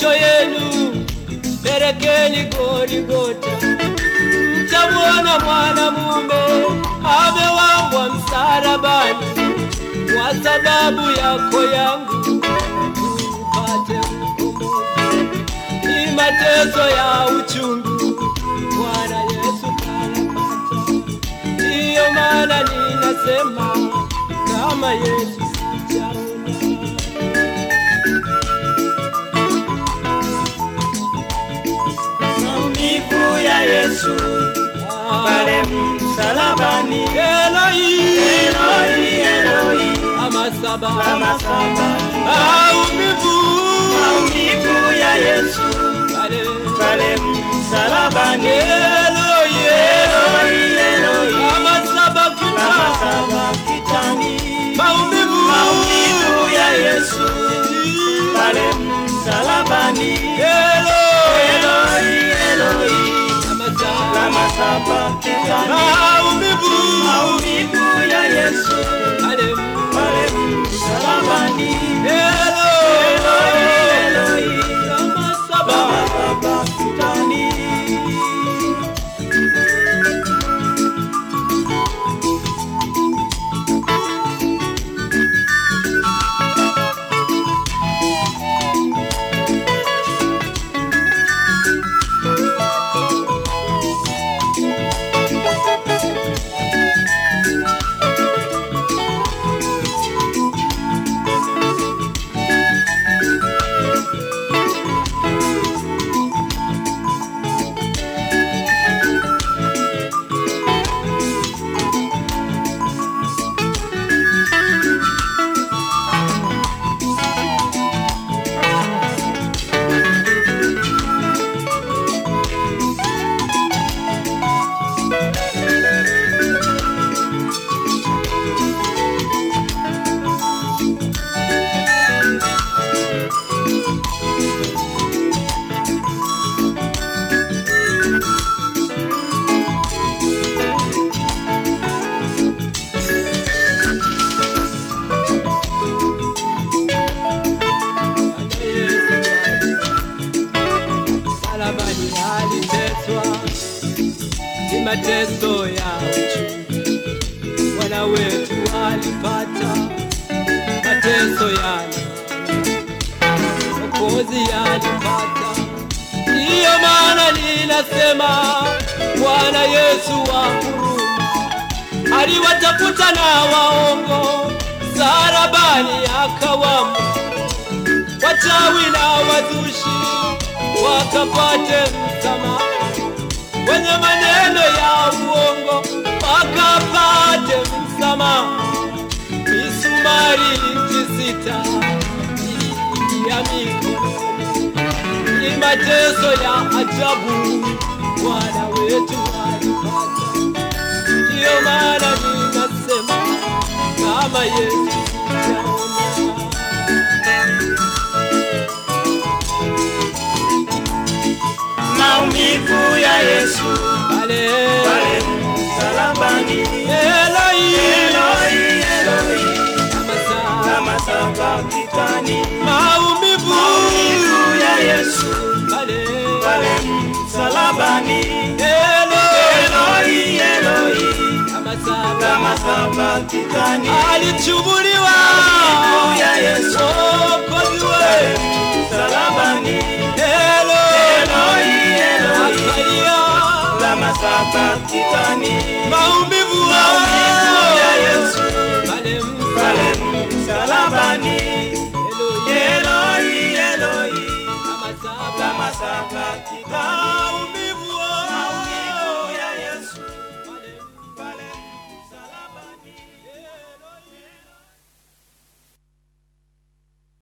macho yenu pelekeni Goligota, mtamwona mwanamume amewambwa msalabani kwa sababu yako yangu, upate ukombozi. Ni mateso ya uchungu Bwana Yesu kanapata, ndiyo maana ninasema kama Yesu sijaona. Maumivu ya Yesu pale msalabani, Eloi, Eloi, Eloi, ama saba lama sabakthani. maumivu Maumivu ya Yesu pale pale msalabani, Eloi, Eloi, Eloi, ama saba lama kita sabakthani. maumivu Maumivu ya Yesu pale msalabani, Eloi, Eloi, Eloi, ama saba lama sabakthani. maumivu Maumivu ya Yesu pale pale msalabani, Eloi, Eloi, ama saba lama sabakthani. Msalabani aliteswa, ni mateso ya uchungu. Bwana wetu alipata mateso yale, Mwokozi alipata. Ndiyo maana ninasema Bwana Yesu wa huruma aliwatafuta na waongo, msalabani akawamo wachawi na wazushi wakapate msamaha, wenye maneno ya uongo wakapate msamaha. Misumari ikisita ya mikononi, ni mateso ya ajabu Bwana wetu alipata. Ndiyo maana ninasema kama Yesu sijaona. Maumivu ya Yesu Pale pale msalabani, Eloi, Eloi, Eloi, Amasa, lama sabakthani. maumivu Maumivu ya Yesu pale pale msalabani, Eloi, Eloi, Eloi, Amasa, lama sabakthani. alichubuliwa Maumivu ya Yesu Mwokozi pale wetu msalabani, Eloi, Eloi, Eloi, akalia lama sabakthani. maumivu